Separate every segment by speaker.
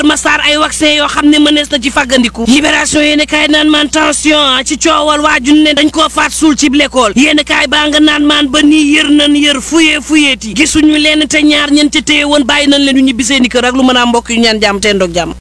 Speaker 1: Massar ay vaccin yoo xam ne mënees na ci fàggandiku libération yéen kaay naan maan tension ci coowal waajun ne dañ koo faat suul ci l'école yéen kaay baa nga naan maan ba nii yër nan yër fuyee fuyeeti gisuñu leen te ñaar ñen ca téye woon bàyyi nañ leen ñu ñibbi seeni kër ak lu mën a mbokk yu ñaan jàmm te ndoog jàmm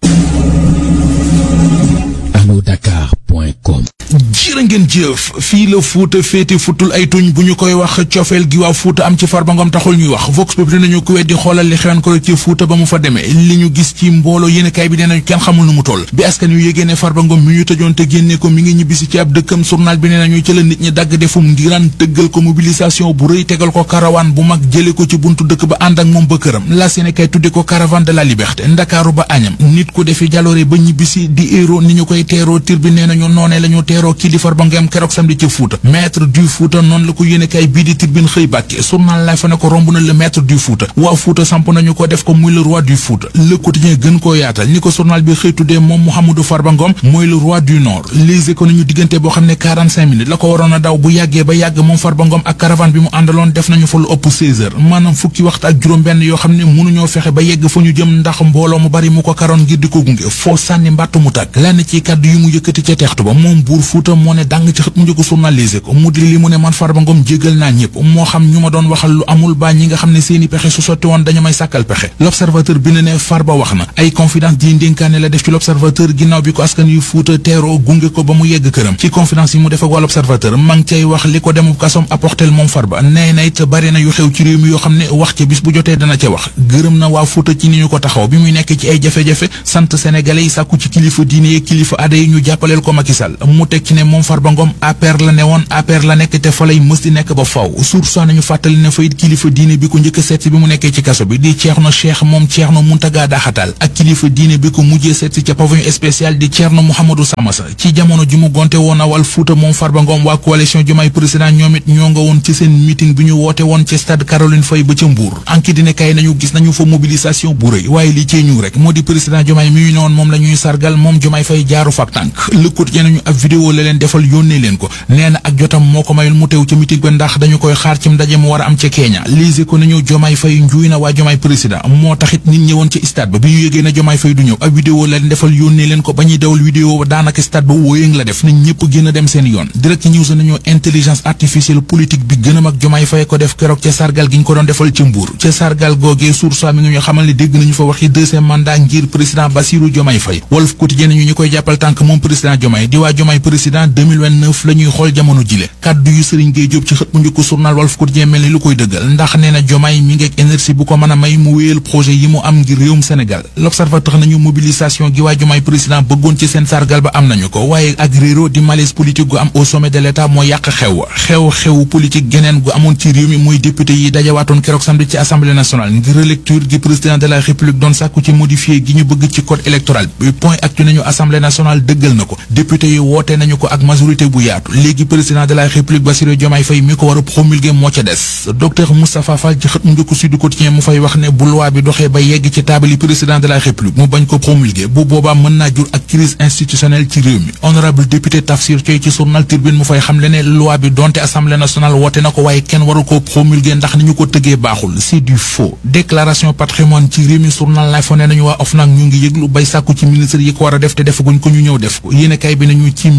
Speaker 2: alodakar.com
Speaker 3: jërë ngeen jëf fii la fuuta féete futul ay tuñ bu ñu koy wax cofeel gi waa fuuta am ci Farba Ngom taxul ñuy wax vox populi nañu ku weddi xoolal li xewoon ko ci fuuta ba mu fa demee li ñu gis ci mbooloo yéenekaay bi nee nañu kenn xamul nu mu toll bi askan yu yégée ne Farba Ngom mi ñu tëjoon te génnee ko mi ngi ñibbisi ci ab dëkkam journal bi nee nañu ci la nit ñi dagg defum ndiraan tëggal ko mobilisation bu rëy tegal ko karawaan bu mag jële ko ci buntu dëkk ba ànd ak moom ba këram la Sénégal tudde ko caravane de la liberté ndakaaru ba añam nit ku defi jaloore ba ñibbisi di héros ni ñu koy teeroo tir bi nee nañu noonee la ñu teeroo kii di Farba Ngom keroog samedi ci Fouta maître du Fouta noonu la ko yéenekaay bii di Tribune xëy bàkke journal lay fa ne ko romb na le maître du Fouta waa Fouta samp nañu ko def ko muy le roi du Fouta le quotidien gën koo yaatal ni ko journal bi xëy tuddee moom Mouhamadou Farba Ngom mooy le roi du nord lise ko nañu diggante boo xam ne 45 minutes la ko waroon a daw bu yàggee ba yàgg moom Farba Ngom ak caravane bi mu àndaloon def nañu fa lu ëpp 16 heures maanaam fukki waxtu ak juróom benn yoo xam ne mënuñoo fexe ba yegg fa ñu jëm ndax mbooloo mu bari mu ko karoon ngir di ko gunge foo sànni mbàttu mu tàgg lenn ci kàddu yi mu yëkkati ca teextu ba moom buur Fouta moo ne dàng ci xët mu njëkk journalisé ko mu di li mu ne man Farba Ngom jégal naa ñëpp moo xam ñu ma doon waxal lu amul ba ñi nga xam ne seeni pexe su sotti woon dañu may sàkkal pexe l'observateur bi ne ne Farba wax na ay confidence di ndénkaane la def ci l'observateur ginnaaw bi ko askan yu Fuuta teeroo gunge ko ba mu yegg këram ci confidence yi mu def ak waa l'observateur ma ngi cay wax li ko demub kasom apportel moom Farba nee na it bari na yu xew ci réew mi yoo xam ne wax ca bis bu jotee dana ca wax gërëm na waa Fuuta ci ni ñu ko taxaw bi muy nekk ci ay jafe-jafe sant sénégalais yi sàkku ci kilifa diine yi kilifa aada yi ñu jàppaleel ko Macky Sall mu teg ci ne moom Farba Ngom APR la ne woon APR la nekk te fa lay mës di nekk ba faw source nañu fàttali ne fayit kilifa diine bi ko njëkk a seet si bi mu nekkee ci kaso bi di Ceerno Cheikh moom Ceerno Muntaga Daxatal ak kilifa diine bi ko mujjee seet si ca pavillon spécial di Ceerno Mouhamadou Samassa ci jamono ji mu gonte woon a wal Fuuta moom Farba Ngom waa coalition Diomaye président ñoom it ñoo nga woon ci seen meeting bi ñu woote woon ci stade Caroline Faye ba ca Mbour anki dine kay nañu gis nañu fa mobilisation bu rëy waaye li cee ñu rek moo di président Diomaye mi ñu ne woon moom la ñuy sargal moom Diomaye Faye jaaru fak tànk le quotidien nañu ab vidéo la leen defal yónnee leen ko nee na ak jotam moo ko mayul mu teew ca meeting ba ndax dañu koy xaar ci ndaje mu war a am ca Kenya lise ko nañu Diomaye Faye njuuy na waa Diomaye président moo taxit nit ñëwoon ci stade ba bi ñu yégee na Diomaye Faye du ñëw ab vidéo la leen defal yónnee leen ko ba ñuy dawal vidéo ba daanaka stade ba wóoyëng la def nañ ñëpp gën a dem seen yoon direct news nañu intelligence artificielle politique bi gën a mag Diomaye Faye ko def keroog ca sargal gi ñu ko doon defal ca Mbour ca sargal googee source mi ngi ñu xamal ne dégg nañu fa waxi deuxième mandat ngir président Bassirou Diomaye Faye Walf Quotidien nañu ñu koy jàppal tànk moom président Diomaye di waa Diomaye président 2029 la ñuy xool jamono jile kaddu yu Serigne Gueye Diop ci xët mu njëkk journal Walf Quotidien mel ni lu koy dëggal ndax nee na Diomaye mi ngi ak énergie bu ko mën a may mu wéyal projet yi mu am ngir réewum Sénégal l'observateur nañu mobilisation gi waa Diomaye président bëggoon ci seen sargal ba am nañu ko waaye ak réero di malaise politique gu am au sommet de l'état moo yàq xew xew xew politique geneen gu amoon ci réew mi mooy député yi dajawaatoon keroog samedi ci assemblée nationale ngir relecture gi président de la république doon sàkku ci modifié gi ñu bëgg ci code électoral bi point actu nañu assemblée nationale dëggal na ko député yi woote nañu ko ak majorité bu yaatu léegi président de la république Bassirou Diomaye Faye mi ko war a promulguer moo ca des docteur Moustapha Fall ci xët mu njëkk Sud Quotidien mu fay wax ne bu loi bi doxee ba yegg ci taabali président de la république mu bañ ko promulguer bu boobaa mën naa jur ak crise institutionnelle ci réew mi honorable député Tafsir Thioye ci journal Tribune mu fay xamle ne loi bi donte assemblée nationale woote na ko waaye kenn waru ko promulguer ndax ni ñu ko tëggee baaxul c'est du faux déclaration patrimoine ci réew mi journal lay fa ne nañu waa OFNAC ñu ngi yëglu bay sàkku ci ministre yi ko war a def te defaguñ ko ñu ñëw def ko yéene kay bi nañu ci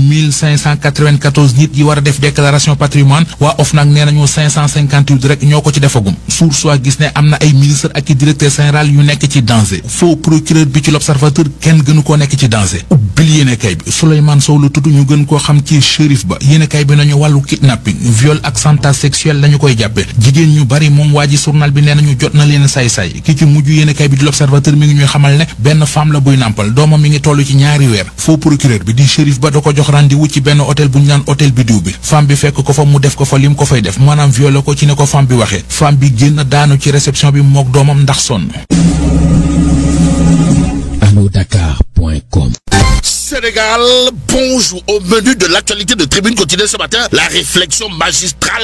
Speaker 3: 1594 nit yi war a def déclaration patrimoine waa OFNAC nee nañu 558 rek ñoo ko ci defagum sour soit gis ne am na ay ministre ak i directeur général yu nekk ci danger faux procureur bi ci l'observateur kenn gënu koo nekk ci danger ubbil yéene kay bi Souleymane Sow la tudd ñu gën koo xam ci shérif ba yéene kay bi nañu wàllu kidnapping viol ak chantage sexuel lañu koy jàppe jigéen ñu bari moom waa ji journal bi nee nañu jot na leen say-say ki ci mujj yéene kay bi di l'observateur mi ngi ñuy xamal ne benn femme la buy nàmpal doomam mi ngi toll ci ñaari weer faux procureur bi di shérif ba da ko jox rendez-vous ci benn hôtel bu ñu naan hôtel bi diw bi femme bi fekk ko fa mu def ko fa lim ko fay def maanaam violé ko ci ne ko femme bi waxee femme bi génn daanu ci réception bi mook doomam ndax sonn
Speaker 2: alodakar.com
Speaker 4: Sénégal, bonjour. Au menu de l'actualité de Tribune quotidienne ce matin, la réflexion magistrale